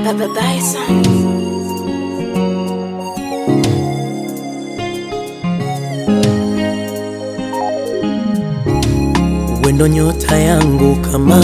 Baba Bison. wendo nyota yangu kama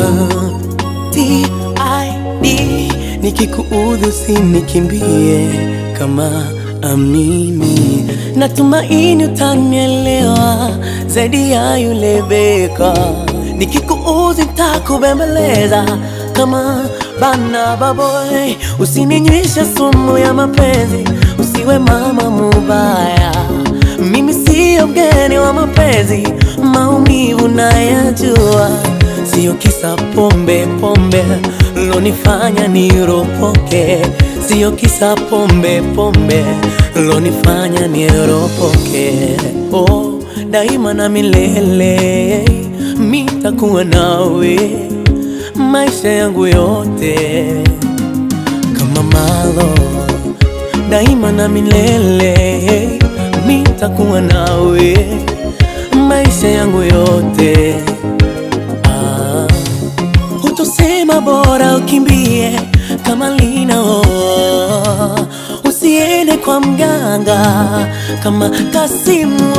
TID, nikikuudhi usinikimbie kama amini, natumaini utanielewa zaidi ya yule beka. Nikikuudhi nitakubembeleza kama bana baboy, usininywesha sumu ya mapenzi, usiwe mama mubaya mimi siyo mgeni wa mapenzi, maumivu nayajua, siyo kisa pombe pombe lonifanya niropoke, siyo kisa pombe pombe lonifanya niropoke. Oh, daima na milele mitakuwa nawe maisha yangu yote kama malo daima na milele mitakuwa nawe maisha yangu yote. Ah, hutosema bora ukimbie kama linao, usiende kwa mganga kama Kasimu.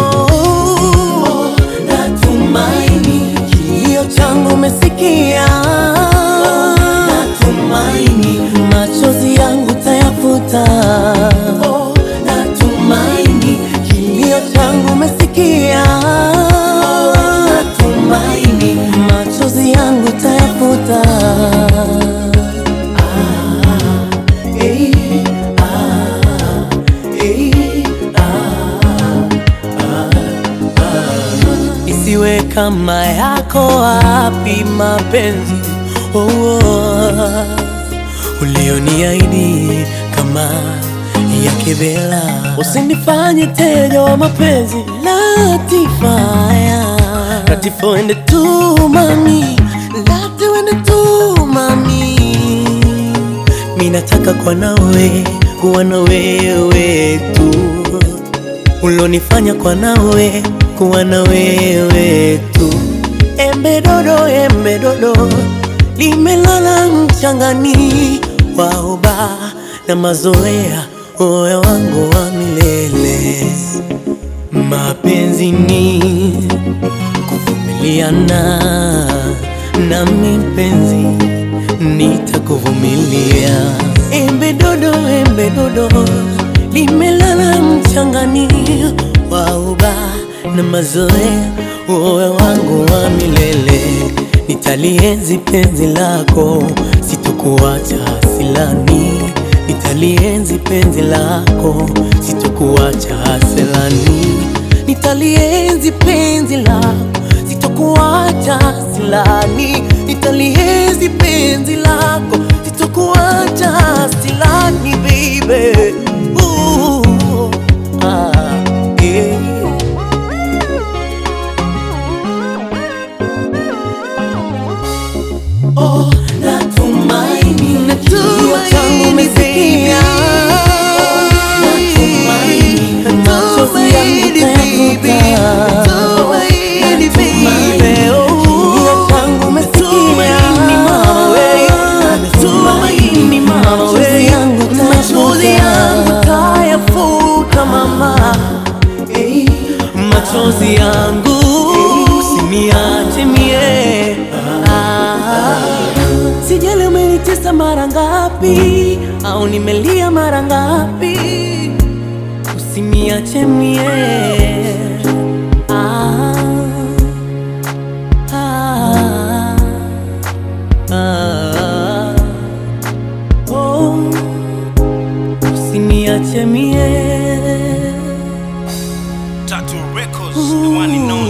Natumaini kilio changu umesikia, natumaini machozi yangu tayafuta. Oh, natumaini kilio changu umesikia, natumaini machozi yangu tayafuta. Ah, eh, ah, eh, isiwe kama yako wapi mapenzi oh, oh, ulioniahidi kama ya kibela, usinifanye teja wa mapenzi Latifaya, Latifah wende tu mami, Lati wende tu mami, mi nataka kwa nawe kuwa na wewe tu ulonifanya kwa nawe kuwa na wewe tu. Embe dodo, embe dodo limelala mchangani, waoba na mazoea, moyo wangu wa milele. Mapenzi ni kuvumiliana, nami mpenzi nitakuvumilia. Embe dodo, embe dodo limelala mchangani, wauba na mazoea, moyo wangu wa milele. Nitalienzi penzi lako, sitokuacha silani. Nitalienzi penzi lako, sitokuacha silani. Nitalienzi penzi lako, sitokuacha silani. Nitalienzi penzi lako, sitokuacha silani, baby. Ooh, ah, yeah. Oh, natumaini kilio changu umesikia. Natumaini machozi yangu utayafuta. Natumaini kilio changu umesikia. Natumaini machozi yangu utayafuta, mama. Eh, machozi yangu usiniache mie Ah. Sijali umenitesa mara ngapi au nimelia mara ngapi, usiniache mie ah, ah, ah, oh, usiniache mie Tattoo Records, the one and only.